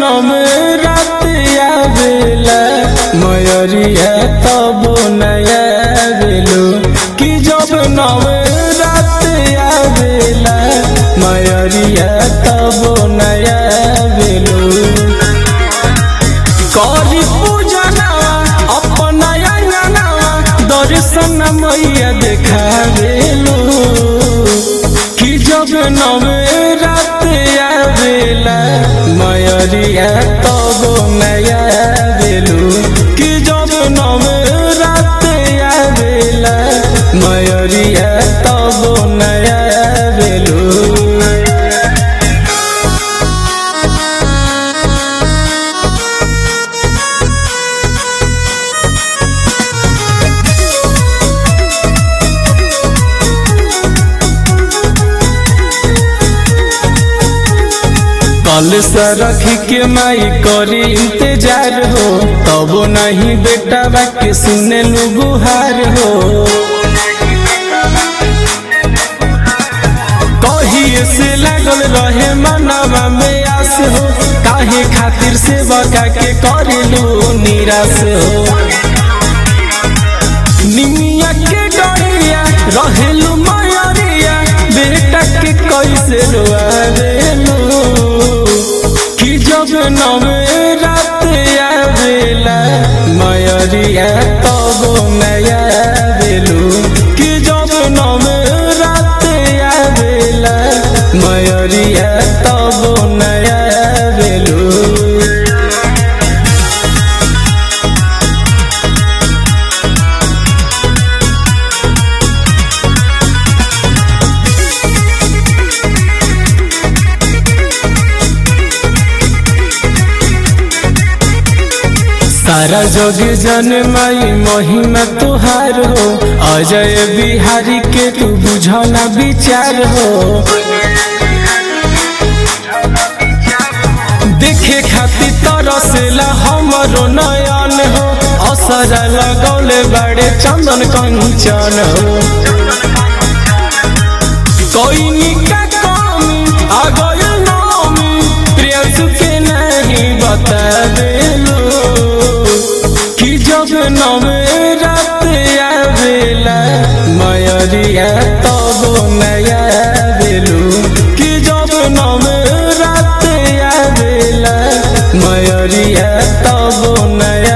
नम रात आवेला मयरिया तब नया बेलू कि जब नम रात आवेला मयरिया तब नया बेलू करी पूजनवा अपना अंगनवा दर्शन मैया देखावेलू कि जब नवे रात आवेला मयरिया तब नया बेलू कि जब नवे रात आवेला मयरिया तब नया बेलू कल से रख के माई करी इंतजार हो तब नहीं बेटा के सुने लू गुहार हो कहिए से लागल रहे मनवा में आस हो काहे खातिर से बका के करेलू निराश हो निमिया के डरिया रहेलू मयरिया बेटा के कैसे रोआवेलू कि जब नवे रात आवेला मयरिया तब नया बेलू कि जब नवे रात आवेला मयरिया तब नया बेलू सारा जोग जन माई महिमा तुहार हो अजय बिहारी के तू बुझना विचार हो देखे खातिर तरसेला हमरो नयन हो असर लगौले बड़े चंदन कंचन हो कोई निका कमी आ गयो नामी प्रियसु के नहीं बता देलो कि जब नवे रात आवेला मयरिया तब नया बेलू कि जब नवे रात आवेला मयरिया तब नया